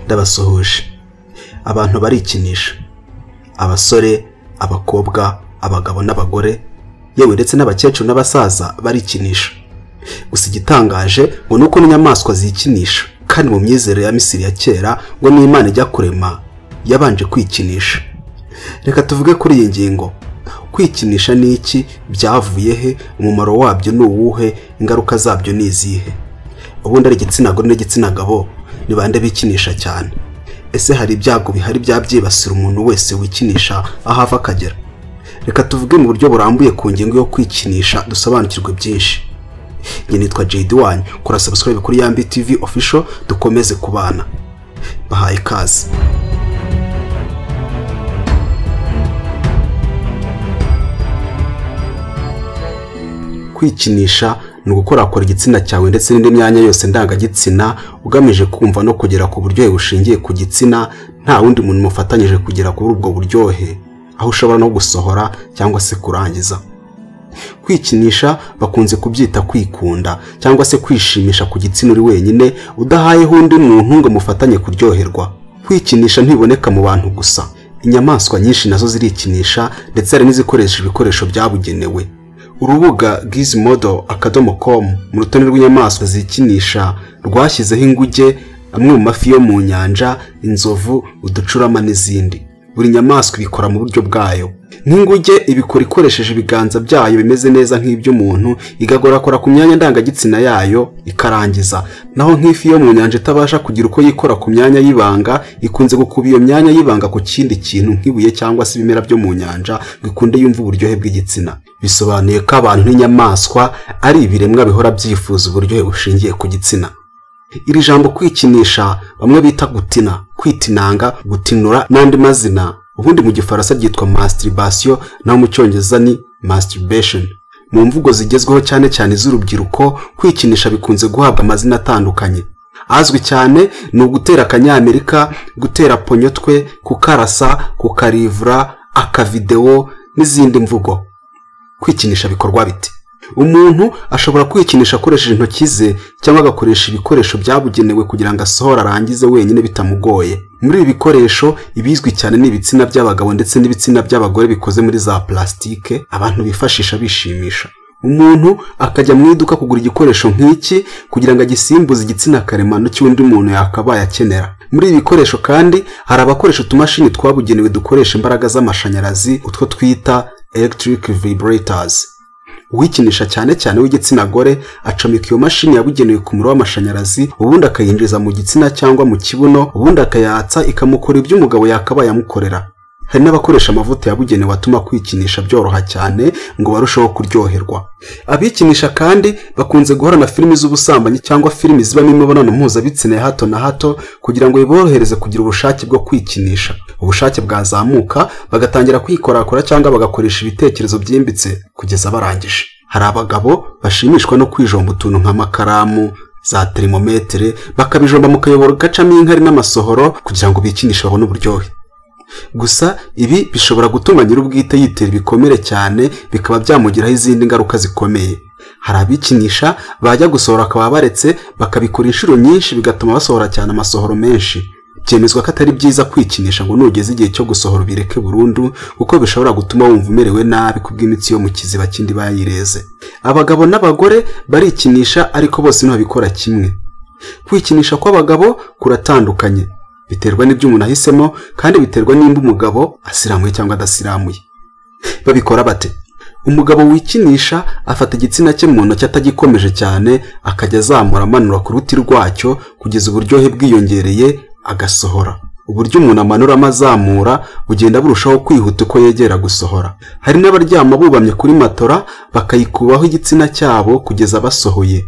ndabasuhuje abantu barikinisha abasore abakobwa abagabo n'abagore yewe ndetse n'abakecuru n'abasaza barikinisha gusa igitangaje ngo ni uko n'inyamaswa zikinisha kandi mu myizerere ya misiri ya kera ngo n'imana ijya kurema yabanje kwikinisha reka tuvuge kuri iyi ngingo kwikinisha ni iki byavuye he umumaro wabyo ni uwuhe ingaruka zabyo ni izihe ubundi ari igitsina gore n'igitsina gabo ni bande bikinisha cyane ese hari ibyago bihari byabyibasira umuntu wese wikinisha aho ava akagera reka tuvuge mu buryo burambuye ku ngingo yo kwikinisha dusobanukirwe byinshi njye nitwa jedi wani kora subscribe kuri yambi tv official dukomeze kubana bahaye ikaze kwikinisha ni ugukorakora igitsina cyawe ndetse n'indi myanya yose ndangagitsina ugamije kumva no kugera ku buryohe bushingiye ku gitsina nta wundi muntu mufatanyije kugera kuri ubwo buryohe aho ushobora no gusohora cyangwa se kurangiza kwikinisha bakunze kubyita kwikunda cyangwa se kwishimisha ku gitsina uri wenyine udahayeho undi muntu ngo mufatanye kuryoherwa kwikinisha ntiboneka mu bantu gusa inyamaswa nyinshi nazo zirikinisha ndetse hari n'izikoresha ibikoresho byabugenewe urubuga gizimodo akadomo komu mu rutonde rw'inyamaswa zikinisha rwashyizeho inguge amwe mu mafi yo mu nyanja inzovu uducurama n'izindi buri nyamaswa ibikora mu buryo bwayo nk'inguge ibikora ikoresheje ibiganza byayo bimeze neza nk'iby'umuntu igakorakora ku myanya ndangagitsina yayo ikarangiza naho nk'ifi yo mu nyanja itabasha kugira uko yikora ku myanya y'ibanga ikunze gukuba iyo myanya y'ibanga ku kindi kintu nk'ibuye cyangwa se ibimera byo mu nyanja bikunde yumva uburyohe bw'igitsina bisobanuye ko abantu n'inyamaswa ari ibiremwa bihora byifuza uburyohe bushingiye ku gitsina iri jambo kwikinisha bamwe bita gutina kwitinanga gutinura n'andi mazina ubundi mu gifaransa ryitwa masturbation naho mu cyongereza ni masturbation mu mvugo zigezweho cyane cyane z'urubyiruko kwikinisha bikunze guhabwa amazina atandukanye azwi cyane ni ugutera akanyamerika gutera ponyotwe kukarasa kukarivura akavidewo n'izindi mvugo kwikinisha bikorwa bite umuntu ashobora kwikinisha akoresheje intoki ze cyangwa agakoresha ibikoresho byabugenewe kugira ngo asohore arangize wenyine bitamugoye muri ibi bikoresho ibizwi cyane ni ibitsina by'abagabo ndetse n'ibitsina by'abagore bikoze muri za plasitike abantu bifashisha bishimisha umuntu akajya mu iduka kugura igikoresho nk'iki kugira ngo agisimbuze igitsina karemano cy'undi muntu yakabaye akenera muri ibi bikoresho kandi hari abakoresha utumashini twabugenewe dukoresha imbaraga z'amashanyarazi utwo twita electric vibrators uwikinisha cyane cyane w'igitsina gore acomeka iyo mashini yabugenewe ku muriro w'amashanyarazi ubundi akayinjiza mu gitsina cyangwa mu kibuno ubundi akayatsa ikamukora ibyo umugabo yakabaye amukorera hari n'abakoresha amavuta yabugenewe atuma kwikinisha byoroha cyane ngo barusheho kuryoherwa abikinisha kandi bakunze guhora na filimi z'ubusambanyi cyangwa filimi zibamo imibonano mpuzabitsina ya hato na hato kugira ngo biborohereze kugira ubushake bwo kwikinisha ubushake bwazamuka bagatangira kwikorakora cyangwa bagakoresha ibitekerezo byimbitse kugeza barangije hari abagabo bashimishwa no kwijomba utuntu nk'amakaramu za terimometere bakabijomba mu kayoboro gacamo inkari n'amasohoro kugira ngo bikinishe babone uburyohe gusa ibi bishobora gutuma nyir'ubwite yitera ibikomere cyane bikaba byamugiraho izindi ngaruka zikomeye hari abikinisha bajya gusohora akaba baretse bakabikora inshuro nyinshi bigatuma basohora cyane amasohoro menshi byemezwa ko atari byiza kwikinisha ngo nugeze igihe cyo gusohora ubireke burundu kuko bishobora gutuma wumva umerewe nabi kubw'imitsi yo mu kiziba kindi bayireze abagabo n'abagore barikinisha ariko bose ntabikora kimwe kwikinisha kw'abagabo kuratandukanye biterwa n'ibyo umuntu ahisemo kandi biterwa nimba umugabo asiramuye cyangwa adasiramuye babikora bate umugabo wikinisha afata igitsina cye mu ntoki atagikomeje cyane akajya azamura amanura ku ruti rwacyo kugeza uburyohe bwiyongereye agasohora uburyo umuntu amanuramo azamura bugenda burushaho kwihuta uko yegera gusohora hari n'abaryama bubamye kuri matora bakayikubaho igitsina cyabo kugeza basohoye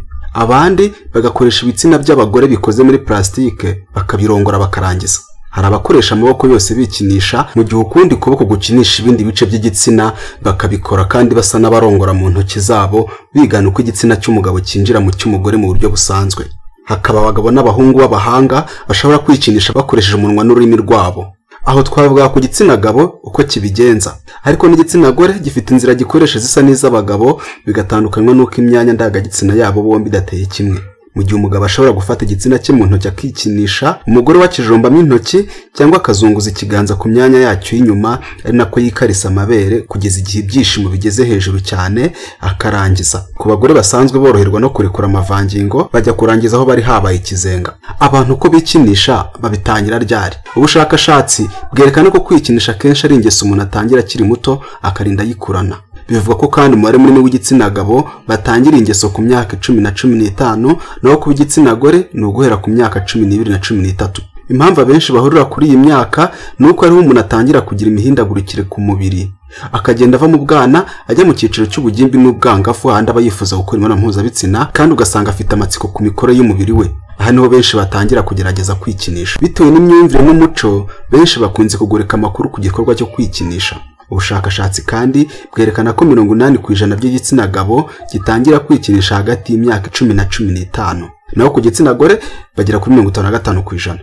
abandi bagakoresha ibitsina by'abagore bikoze muri plasitike bakabirongora bakarangiza hari abakoresha amaboko yose bikinisha mu gihe ukundi kuboko gukinisha ibindi bice by'igitsina bakabikora kandi basa n'abarongora mu ntoki zabo bigana uko igitsina cy'umugabo cyinjira mu cy'umugore mu buryo busanzwe hakaba abagabo n'abahungu b'abahanga bashobora kwikinisha bakoresheje umunwa n'ururimi rwabo aho twavuga ku gitsina gabo uko kibigenza ariko n'igitsina gore gifite inzira gikoresha zisa n'iz'abagabo bigatandukanywa n'uko imyanya ndangagitsina yabo bombi idateye kimwe mu gihe umugabo ashobora gufata igitsina cye mu ntoki akikinisha umugore we akijombamo intoki cyangwa akazunguza ikiganza ku myanya yacyo y'inyuma ari nako yikarisa amabere kugeza igihe ibyishimo bigeze hejuru cyane akarangiza ku bagore basanzwe boroherwa no kurekura amavangingo bajya kurangiza aho bari habaye ikizenga abantu uko bikinisha babitangira ryari ubushakashatsi bwerekana ko kwikinisha akenshi ari ingeso umuntu atangira akiri muto akarinda ayikurana bivugwa ko kandi umubare munini w'igitsina gabo batangira ingeso ku myaka cumi na cumi n'itanu naho ku b'igitsina gore ni uguhera ku myaka cumi n'ibiri na cumi n'itatu impamvu abenshi bahurira kuri iyi myaka ni uko ariho umuntu atangira kugira imihindagurikire ku mubiri akagenda ava mu bwana ajya mu cyiciro cy'ubugimbi n'ubwangafu ahandi aba yifuza gukora imibonano mpuzabitsina kandi ugasanga afite amatsiko ku mikoro y'umubiri we aha niho benshi batangira kugerageza kwikinisha bitewe n'imyumvire n'umuco benshi bakunze kugoreka amakuru ku gikorwa cyo kwikinisha ubushakashatsi kandi bwerekana ko mirongo inani ku ijana by'igitsina gabo gitangira kwikinisha hagati y'imyaka icumi na cumi n'itanu naho ku gitsina gore bagera kuri mirongo itanu na gatanu ku ijana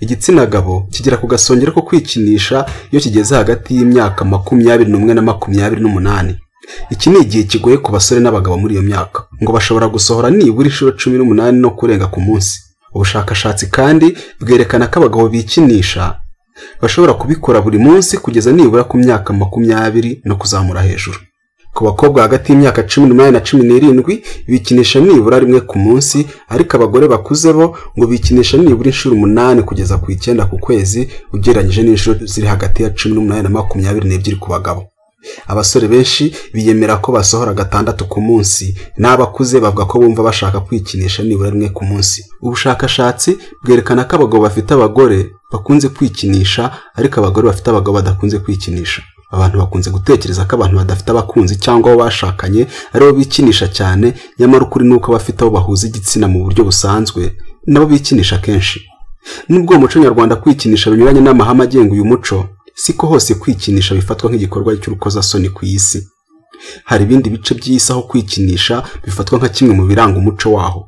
igitsina gabo kigera ku gasongero ko kwikinisha iyo kigeze hagati y'imyaka makumyabiri n'umwe na makumyabiri n'umunani iki ni igihe kigoye ku basore n'abagabo muri iyo myaka ngo bashobora gusohora nibura inshuro cumi n'umunani no kurenga ku munsi ubushakashatsi kandi bwerekana ko abagabo bikinisha bashobora kubikora buri munsi kugeza nibura ku myaka makumyabiri no kuzamura hejuru ku bakobwa hagati y'imyaka cumi n'umunani na cumi n'irindwi bikinisha nibura rimwe ku munsi ariko abagore bakuze bo ngo bikinisha nibura inshuro umunani kugeza ku icyenda ku kwezi ugereranyije n'inshuro ziri hagati ya cumi n'umunani na makumyabiri n'ebyiri ku bagabo abasore benshi biyemera ko basohora gatandatu ku munsi n'abakuze bavuga ko bumva bashaka kwikinisha nibura rimwe ku munsi ubushakashatsi bwerekana ko abagabo bafite abagore bakunze kwikinisha ariko abagore bafite abagabo badakunze kwikinisha abantu bakunze gutekereza ko abantu badafite abakunzi cyangwa abo bashakanye aribo bikinisha cyane nyamara ukuri ni uko abafite abo bahuza igitsina mu buryo busanzwe nabo bikinisha kenshi nubwo uwo muco nyarwanda kwikinisha binyuranye n'amahame agenga uyu muco si ko hose kwikinisha bifatwa nk'igikorwa cy'urukozasoni ku isi hari ibindi bice by'isi aho kwikinisha bifatwa nka kimwe mu biranga umuco waho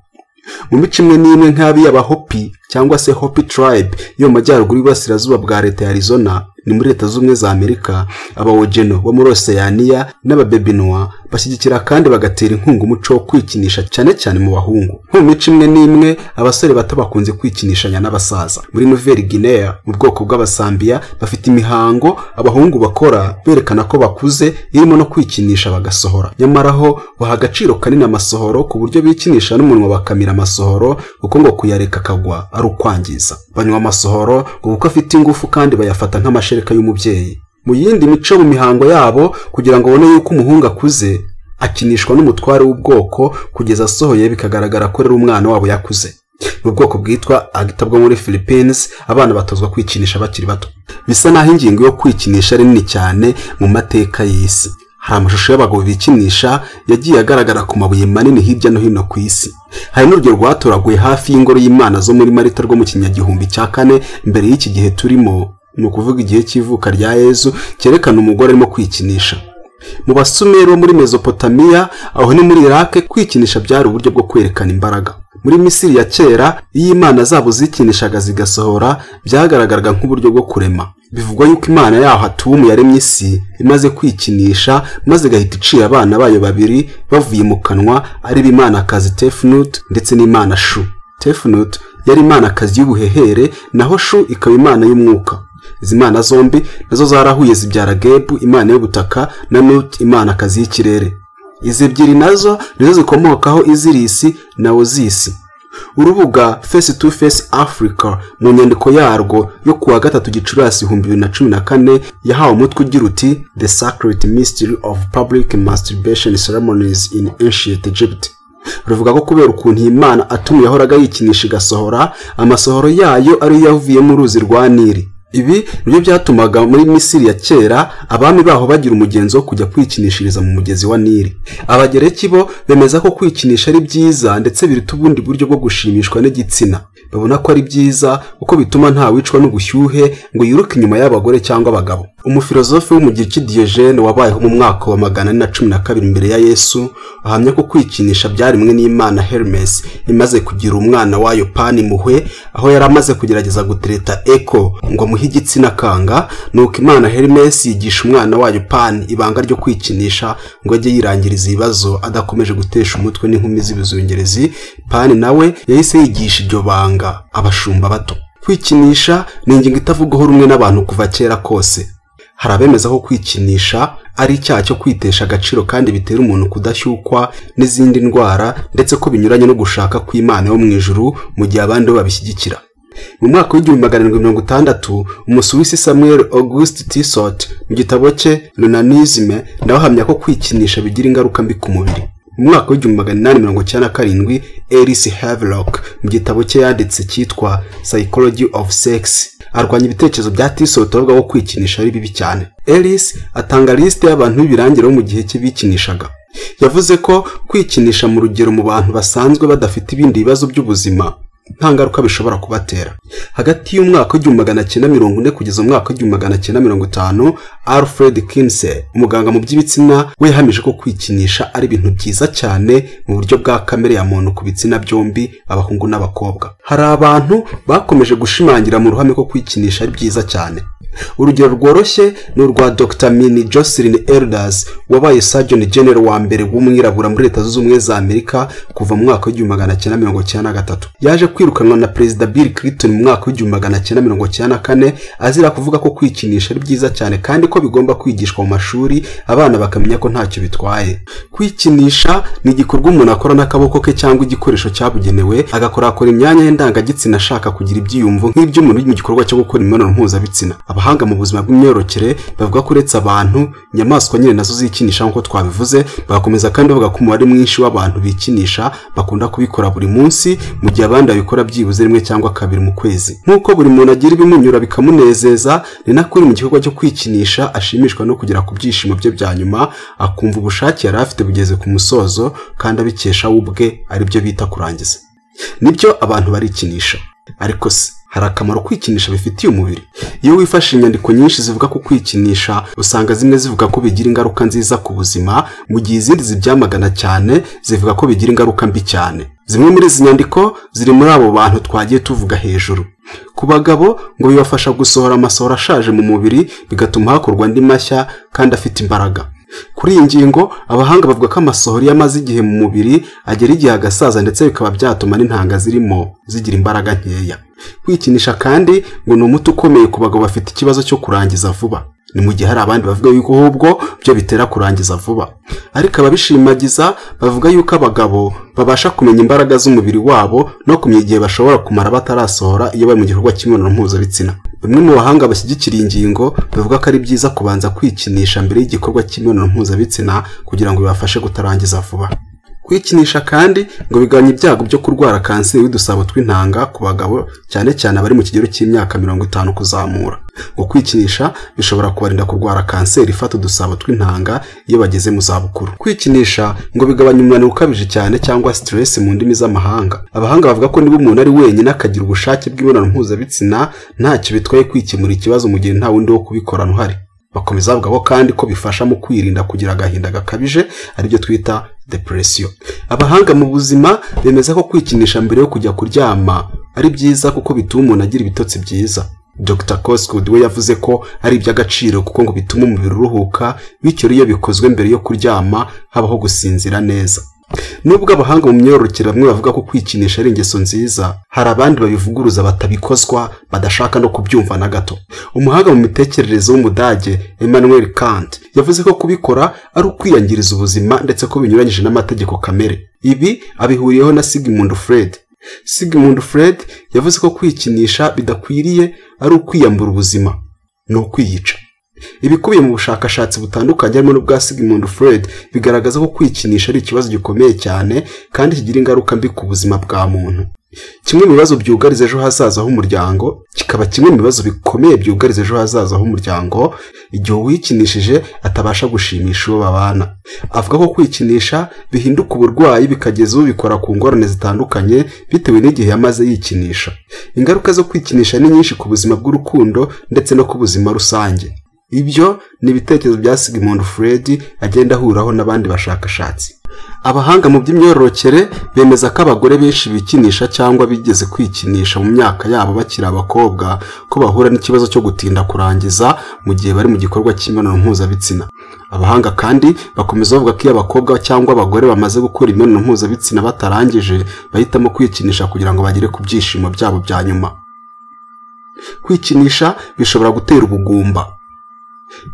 mu mico imwe n'imwe nk'abiy'abahopi cyangwa se hopi tribe yo mu majyaruguru y'Iburasirazuba bwa leta ya arizona ni muri leta z'ubumwe za amerika abawogeno bo muri oseyaniya n'ababebinwa bashyigikira kandi bagatera inkunga umuco wo kwikinisha cyane cyane mu bahungu nko mu mico imwe n'imwe abasore bato bakunze kwikinishanya n'abasaza muri nuveri gineya mu bwoko bw'abasambiya bafite imihango abahungu bakora berekana ko bakuze irimo no kwikinisha bagasohora nyamara ho baha agaciro kanini amasohoro ku buryo bikinisha n'umunwa bakamira amasohoro kuko ngo kuyareka akagwa ari ukwangiza banywa amasohoro ngo kuko afite ingufu kandi bayafata nk'amashereka y'umubyeyi mu yindi mico mu mihango yabo kugira ngo babone yuko umuhungu akuze akinishwa n'umutware w'ubwoko kugeza asohoye bikagaragara ko ari umwana wabo yakuze ni ubwoko bwitwa agita bwo muri philippines abana batozwa kwikinisha bakiri bato bisa naho ingingo yo kwikinisha ari nini cyane mu mateka y'isi hari amashusho y'abagabo bikinisha yagiye agaragara ku mabuye manini hirya no hino ku isi hari n'urugero rwatoraguye hafi y'ingoro y'imana zo muri marita rwo mu kinyagihumbi cya kane mbere y'iki gihe turimo ni ukuvuga igihe cy'ivuka rya yezu cyerekana umugore arimo kwikinisha mu basumeri bo muri mezopotamiya aho ni muri irake kwikinisha byari uburyo bwo kwerekana imbaraga muri misiri ya kera iyo imana zabo zikinishaga zigasohora byagaragaraga nk'uburyo bwo kurema bivugwa yuko imana yaho atuwe yaremye isi imaze kwikinisha maze igahita iciye abana bayo babiri bavuye mu kanwa ari bo imana kazi tefunutu ndetse n'imana shu tefunutu yari imana kazi y'ubuhehere naho shu ikaba imana y'umwuka izi mana zombi nazo zarahuye zibyara gebu imana y'ubutaka na nut imana akazi y'ikirere izi ebyiri nazo nizo zikomokaho izirisi na ozisi urubuga face to face africa mu nyandiko yarwo yo ku wa gatatu gicurasi ibihumbi bibiri na cumi na kane yahawe umutwe ugira uti the sacred mystery of public masturbation ceremonies in ancient egypt ruvuga ko kubera ukuntu iyi mana atuma yahoraga yikinisha igasohora amasohoro yayo ariyo yavuye mu ruzi rwa nili ibi nibyo byatumaga muri misiri ya kera abami baho bagira umugenzo wo kujya kwikinishiriza mu mugezi wa nili abagereki bo bemeza ko kwikinisha ari byiza ndetse biruta ubundi buryo bwo gushimishwa n'igitsina babona ko ari byiza kuko bituma ntawicwa n'ubushyuhe ngo yiruke inyuma y'abagore cyangwa abagabo umufilozofe w'umugiriki Diogene wabayeho mu mwaka wa magana ane na cumi na kabiri mbere ya yesu ahamya ko kwikinisha byaremwe n'imana Hermes imaze kugira umwana wayo pani muhwe aho yari amaze kugerageza gutereta eko ngo amuhe igitsina kanga nuko imana Hermes yigisha umwana wayo pani ibanga ryo kwikinisha ngo ajye yirangiriza ibibazo adakomeje gutesha umutwe n'inkumi z'ibizungerezi pani nawe yahise yigisha iryo banga abashumba bato kwikinisha ni ingingo itavugwaho rumwe n'abantu kuva kera kose hari abemeza ko kwikinisha ari icyaha cyo kwitesha agaciro kandi bitera umuntu kudashyukwa n'izindi ndwara ndetse ko binyuranye no gushaka kw'imana yo mu ijuru mu gihe abandi bo babishyigikira mu mwaka w'igihumbi magana arindwi mirongo itandatu umusuwisi samuel august tissot mu gitabo cye lunanisme nawe ahamya ko kwikinisha bigira ingaruka mbi ku mubiri mu mwaka w'igihumbi magana inani mirongo icyenda na karindwi elise havelock mu gitabo cye yanditse cyitwa psychology of sex arwanya ibitekerezo bya tisoto bavuga ko kwikinisha ari bibi cyane elise atanga lisite y'abantu b'ibirangira bo mu gihe cye bikinishaga yavuze ko kwikinisha mu rugero mu bantu basanzwe badafite ibindi bibazo by'ubuzima nta ngaruka bishobora kubatera hagati y'umwaka w'igihumbi magana cyenda mirongo ine kugeza umwaka w'igihumbi magana cyenda mirongo itanu alfred kinse umuganga mu by'ibitsina we yahamije ko kwikinisha ari ibintu byiza cyane mu buryo bwa kamere ya muntu ku bitsina byombi abahungu n'abakobwa hari abantu bakomeje gushimangira mu ruhame ko kwikinisha ari byiza cyane urugero rworoshye ni urwa dr mini jocelyn elders wabaye sajoni genero wa mbere w'umwirabura muri leta zunze ubumwe za amerika kuva mu mwaka w'igihumbi magana cyenda mirongo cyenda na gatatu yaje kwirukanwa na perezida bill clinton mu mwaka w'igihumbi magana cyenda mirongo cyenda na kane azira kuvuga ko kwikinisha ari byiza cyane kandi ko bigomba kwigishwa mu mashuri abana bakamenya ko ntacyo bitwaye kwikinisha ni igikorwa umuntu akora n'akaboko ke cyangwa igikoresho cyabugenewe agakorakora imyanya y'indangagitsina ashaka kugira ibyiyumvo nk'iby'umuntu uri mu gikorwa cyo gukora imibonano mpuzabitsina abahanga mu buzima bw'imyororokere bavuga ko uretse abantu inyamaswa nyine nazo zikinisha nk'uko twabivuze bagakomeza kandi bavuga ko umubare mwinshi w'abantu bikinisha bakunda kubikora buri munsi mu gihe abandi babikora byibuze rimwe cyangwa kabiri mu kwezi nk'uko buri muntu agira ibimunyura bikamunezeza ni nako uri mu gikorwa cyo kwikinisha ashimishwa no kugera ku byishimo bye bya nyuma akumva ubushake yari afite bugeze ku musozo kandi abikesha we ubwe aribyo bita kurangiza nibyo abantu barikinisha ariko se hari akamaro kwikinisha bifitiye umubiri iyo wifashe inyandiko nyinshi zivuga ku kwikinisha usanga zimwe zivuga ko bigira ingaruka nziza ku buzima mu gihe izindi zibyamagana cyane zivuga ko bigira ingaruka mbi cyane zimwe muri izi nyandiko ziri muri abo bantu twagiye tuvuga hejuru ku bagabo ngo bibafasha gusohora amasohoro ashaje mu mubiri bigatuma hakorwa andi mashya kandi afite imbaraga kuri iyi ngingo abahanga bavuga ko amasohoro iyo amaze igihe mu mubiri agera igihe agasaza ndetse bikaba byatuma n'intanga zirimo zigira imbaraga nkeya kwikinisha kandi ngo ni umuti ukomeye ku bagabo bafite ikibazo cyo kurangiza vuba ni mu gihe hari abandi bavuga yuko ahubwo byo bitera kurangiza vuba ariko ababishimagiza bavuga yuko abagabo babasha kumenya imbaraga z'umubiri wabo no kumenya igihe bashobora kumara batarasohora iyo bari mu gikorwa cy'imibonano mpuzabitsina bamwe mu bahanga bashyigikira iyi ngingo bavuga ko ari byiza kubanza kwikinisha mbere y'igikorwa cy'imibonano mpuzabitsina kugira ngo bibafashe kutarangiza vuba kwikinisha kandi ngo bigabanye ibyago byo kurwara kanseri y'udusabo tw'intanga ku bagabo cyane cyane abari mu kigero cy'imyaka mirongo itanu kuzamura ngo kwikinisha bishobora kubarinda kurwara kanseri ifata udusabo tw'intanga iyo bageze mu zabukuru kwikinisha ngo bigabanya umunaniro ukabije cyane cyangwa stress mu ndimi z'amahanga abahanga bavuga ko niba umuntu ari wenyine akagira ubushake bw'imibonano mpuzabitsina ntacyo bitwaye kwikemura ikibazo mu gihe nta wundi wo kubikorana uhari bakomeza bavuga ko kandi ko bifasha mu kwirinda kugira agahinda gakabije aribyo twita depression abahanga mu buzima bemeza ko kwikinisha mbere yo kujya kuryama ari byiza kuko bituma umuntu agira ibitotsi byiza dr cosgood we yavuze ko ari iby'agaciro kuko ngo bituma umubiri uruhuka bityo iyo bikozwe mbere yo kuryama habaho gusinzira neza nubwo abahanga mu myororokere bamwe bavuga ko kwikinisha ari ingeso nziza hari abandi babivuguruza batabikozwa badashaka no kubyumva na gato umuhanga mu mitekerereze w'umudage Emmanuel Kant yavuze ko kubikora ari ukwiyangiriza ubuzima ndetse ko binyuranyije n'amategeko kamere ibi abihuriyeho na Sigmund Freud Sigmund Freud yavuze ko kwikinisha bidakwiriye ari ukwiyambura ubuzima ni ukwiyica ibikubiye mu bushakashatsi butandukanye harimo n'ubwa Sigmund Freud bigaragaza ko kwikinisha ari ikibazo gikomeye cyane kandi kigira ingaruka mbi ku buzima bwa muntu kimwe mu bibazo byugariza ejo hazaza h'umuryango kikaba kimwe mu bibazo bikomeye byugariza ejo hazaza h'umuryango igihe uwikinishije atabasha gushimisha uwo babana avuga ko kwikinisha bihinduka uburwayi bikageza ubikora ku ngorane zitandukanye bitewe n'igihe yamaze yikinisha ingaruka zo kwikinisha ni nyinshi ku buzima bw'urukundo ndetse no ku buzima rusange ibyo ni ibitekerezo bya sigmund fred agenda ahuraho n'abandi bashakashatsi abahanga mu by'imyororokere bemeza ko abagore benshi bikinisha cyangwa bigeze kwikinisha mu myaka yabo bakiri abakobwa ko bahura n'ikibazo cyo gutinda kurangiza mu gihe bari mu gikorwa cy'imibonano mpuzabitsina abahanga kandi bakomeza bavuga ko iyo abakobwa cyangwa abagore bamaze gukora imibonano mpuzabitsina batarangije bahitamo kwikinisha kugira ngo bagere ku byishimo byabo bya nyuma kwikinisha bishobora gutera ubugumba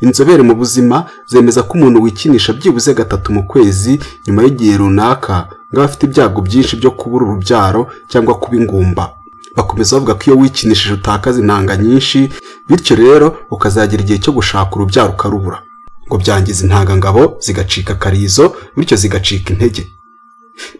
inzobere mu buzima zemeza ko umuntu wikinisha byibuze gatatu mu kwezi nyuma y'igihe runaka nk'aba afite ibyago byinshi byo kubura urubyaro cyangwa kuba ingumba bakomeza bavuga ko iyo wikinishije utakaza intanga nyinshi bityo rero ukazagira igihe cyo gushaka urubyaro ukarubura ngo byangiza intangangabo zigacika akarizo bityo zigacika intege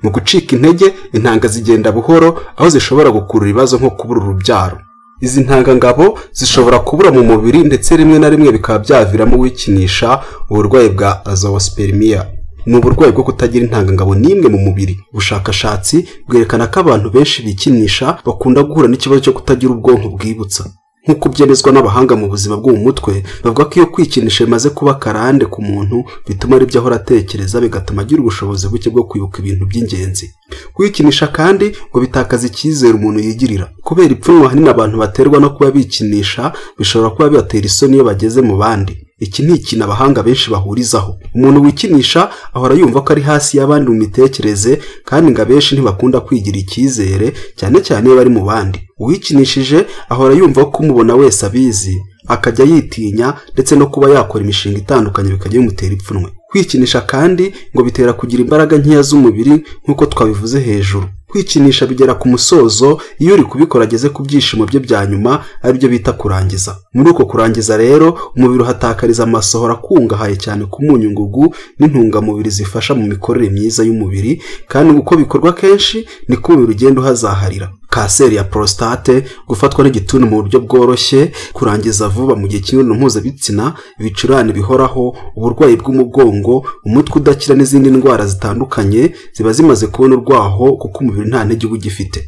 mu gucika intege intanga zigenda buhoro aho zishobora gukurura ibibazo nko kubura urubyaro izi ntangangabo zishobora kubura mu mubiri ndetse rimwe na rimwe bikaba byaviramo wikinisha uburwayi bwa azawaspermiya ni uburwayi bwo kutagira intangangabo n'imwe mu mubiri ubushakashatsi bwerekana ko abantu benshi bikinisha bakunda guhura n'ikibazo cyo kutagira ubwonko bwibutsa nk'uko byemezwa n'abahanga mu buzima bwo mu mutwe bavuga ko iyo kwikinisha bimaze kuba karande ku muntu bituma ari byo ahora atekereza bigatuma agira ubushobozi buke bwo kwibuka ibintu by'ingenzi kwikinisha kandi ngo bitakaza icyizere umuntu yigirira kubera ipfunwe ahanini abantu baterwa no kuba bikinisha bishobora kuba bibatera isoni iyo bageze mu bandi iki ni ikintu abahanga benshi bahurizaho umuntu wikinisha ahora yumva ko ari hasi y'abandi mu mitekerereze kandi ngo abenshi ntibakunda kwigira icyizere cyane cyane iyo bari mu bandi uwikinishije ahora yumva ko umubona wese abizi akajya yitinya ndetse no kuba yakora imishinga itandukanye bikajya bimutera ipfunwe kwikinisha kandi ngo bitera kugira imbaraga nkeya z'umubiri nk'uko twabivuze hejuru kwikinisha bigera ku musozo iyo uri kubikora ageze ku byishimo bye bya nyuma aribyo bita kurangiza muri uko kurangiza rero umubiri uhatakariza amasohoro akungahaye cyane ku munyu ngugu n'intungamubiri zifasha mu mikorere myiza y'umubiri kandi uko bikorwa kenshi niko umubiri ugenda uhazaharira kanseri ya prostate gufatwa n'igituntu mu buryo bworoshye kurangiza vuba mu gihe cy'imibonano mpuzabitsina ibicurane bihoraho uburwayi bw'umugongo umutwe udakira n'izindi ndwara zitandukanye ziba zimaze kubona urwaho kuko umubiri nta ntege uba ugifite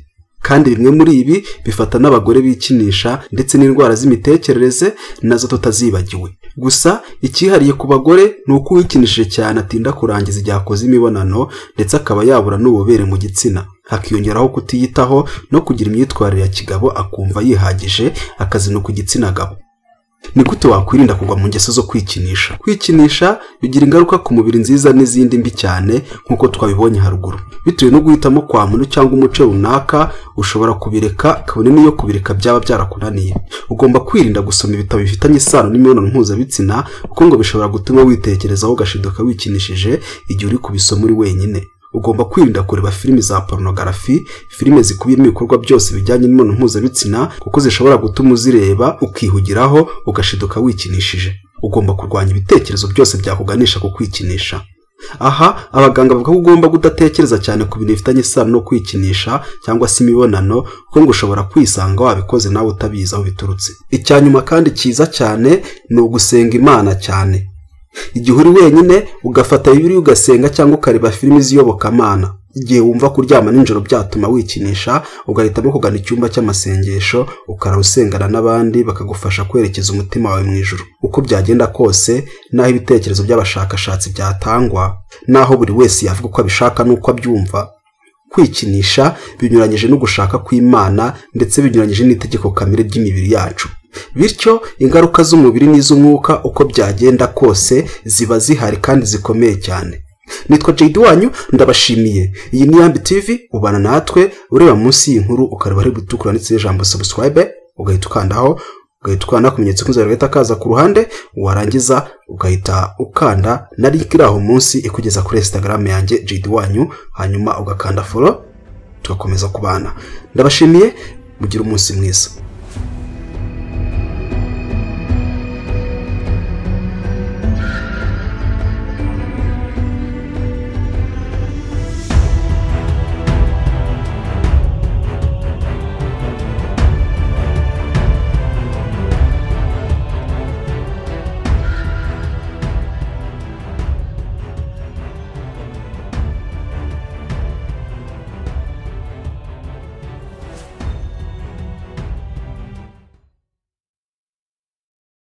kandi bimwe muri ibi bifata n'abagore bikinisha ndetse n'indwara z'imitekerereze nazo tutazibagiwe gusa icyihariye ku bagore ni uko uwikinishije cyane atinda kurangiza igihe akoze imibonano ndetse akaba yabura n'ububere mu gitsina hakiyongeraho kutiyitaho no kugira imyitwarire ya kigabo akumva yihagije akazinuka igitsina gabo ni gute wakwirinda kugwa mu ngeso zo kwikinisha kwikinisha bigira ingaruka ku mubiri nziza n'izindi mbi cyane nk'uko twabibonye haruguru bitewe no guhitamo kwa muntu cyangwa umuco runaka ushobora kubireka kabone n'iyo kubireka byaba byarakunaniye ugomba kwirinda gusoma ibitabo bifitanye isano n'imibonano mpuzabitsina kuko ngo bishobora gutuma witekerezaho ugashiduka wikinishije igihe uri kubisoma uri wenyine ugomba kwirinda kureba filime za porunogarafi filime zikubiyemo ibikorwa byose bijyanye n'imibonano mpuzabitsina kuko zishobora gutuma uzireba ukihugiraho ugashiduka wikinishije ugomba kurwanya ibitekerezo byose byakuganisha ku kwikinisha aha abaganga bavuga ko ugomba kudatekereza cyane ku bintu bifitanye isano no kwikinisha cyangwa se imibonano kuko ngo ushobora kwisanga wabikoze nawe utabizi aho biturutse icya nyuma kandi cyiza cyane ni ugusenga imana cyane igihe uri wenyine ugafata bibiri ugasenga cyangwa ukareba filimi z'iyobokamana igihe wumva kuryama nijoro byatuma wikinisha ugahitamo kugana icyumba cy'amasengesho ukara usengana n'abandi bakagufasha kwerekeza umutima wawe mu ijoro uko byagenda kose n'aho ibitekerezo by'abashakashatsi byatangwa n'aho buri wese yavuga uko abishaka n'uko abyumva kwikinisha binyuranyije no gushaka kw'imana ndetse binyuranyije n'itegeko kamere ry'imibiri yacu bityo ingaruka z'umubiri n'iz'umwuka uko byagenda kose ziba zihari kandi zikomeye cyane nitwa jayidi wanyu ndabashimiye iyi ni yambi tivi ubana natwe ureba munsi y'inkuru ukareba ari gutukura ndetse n'ijambo sabusikarayibe ugahita ukandaho ugahita ukanda kumenyetso k'inzara gahita kaza ku ruhande warangiza ugahita ukanda na link iri aho munsi ikugeza kuri instagram yanjye jayidi wanyu hanyuma ugakanda foro tugakomeza kubana ndabashimiye mugire umunsi mwiza